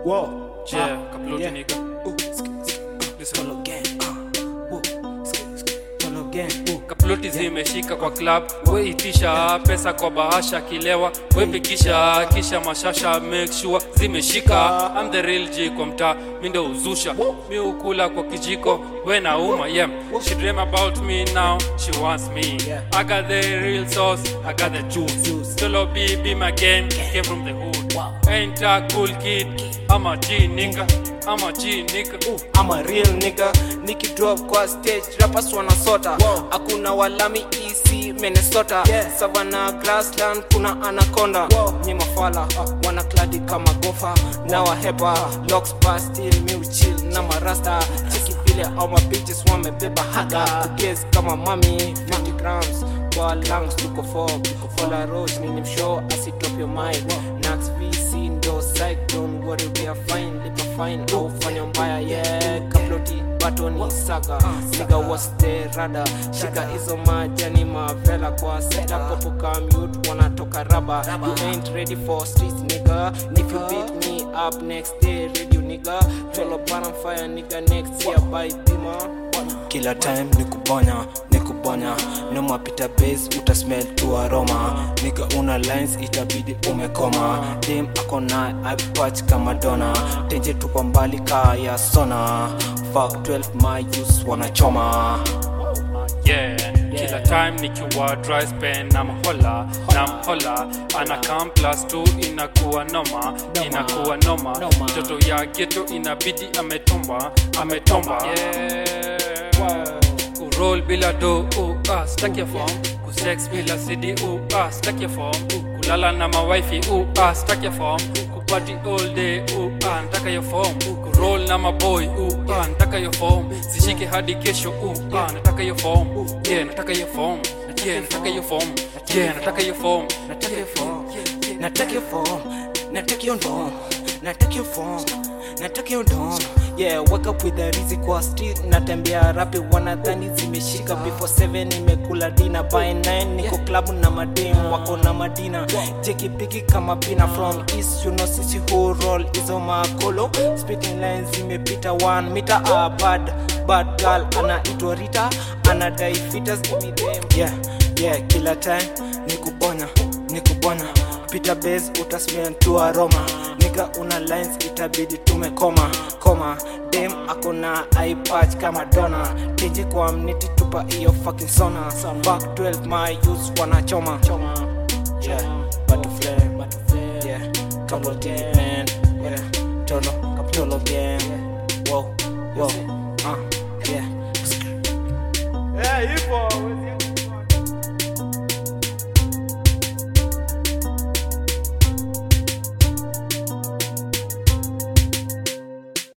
Whoa. Yeah, Ah, kaploti yeah. nigga. Ooh, sk- sk- Listen. Tolo gang. Ah, whoa. Sk- sk- Tolo gang. Ooh. kaploti zimeshika kwa club weitisha pesa kwa bahasha kilewa wepikisha kisha mashasha make sure zimeshika I'm the real G kwa mtaa mi ndo uzusha mi ukula kwa kijiko we nauma yeah she dream about me now she wants me Yeah. I got the real sauce I got the juice, Juice. solo B be my game came from the hood Wow. ain't a cool kid I'm a G nigga I'm a G nigga Ooh. I'm a real nigga nikidrop kwa stage rappers wanasota Wow. hakuna walami EC Minnesota Yeah. Savannah Grassland kuna anaconda Wow. nye mafala wana kladi kama gofa na wahepa locks bar still mi uchill na marasta cheki vile au mabitches wamebeba haga kugez kama mami 50 grams kwa lungs tuko for tuko for la roche nini mshow asitop your mind Nax VC ndo psych don't worry we are fine lipa fine au fanya mbaya yeah kaploti batoni saga nigga what's the rada shika hizo majani mavela kwa setup popo commute wanatoka raba you ain't ready for streets nigga if you beat me up next day radio nigga follow bottom fire nigga next year by bima kila time ni kubonya ni kubonya nomapita base utasmell tu aroma niga una lines itabidi umekoma dem akona ipatch kama dona tenje tuko mbali kaa ya sona Fuck 12 my use wanachoma yeah kila time nikiwa dry spen na mhola na mhola ana come plus 2 inakuwa noma inakuwa noma Noma. mtoto ya geto inabidi ametomba ametomba yeah. kuroll bila do uh, ah, stack your form kusex bila cd uh, ah, stack your form kulala na mawifi uh, ah, stack your form kupati all day uh, ah, nataka your form kuroll na maboy uh, ah, nataka your form zishike hadi kesho uh, ah, nataka your form yeah nataka your form yeah nataka your form yeah nataka your form nataka your form nataka your form nataka your dom nataka your form nataka your dom yeah wake up with the rizi kwa street natembea rapi wanadhani zimeshika before 7 nimekula dina by 9 niko club na madem wako na madina jeki piki kama pina from east you know sisi who roll hizo makolo spitting lines zimepita 1 meter a bad bad girl anaitwa Rita anadai fitas give me them yeah yeah kila time ni kubonya ni kubonya pita base utasmell tu aroma niga una lines itabidi tumekoma koma dem akona ipatch kama dona teje kwa mniti tupa iyo fucking sona back 12 my use wanachoma yeah batu flame yeah couple deep man yeah tolo tolo gang wow wow uh yeah yeah, hivyo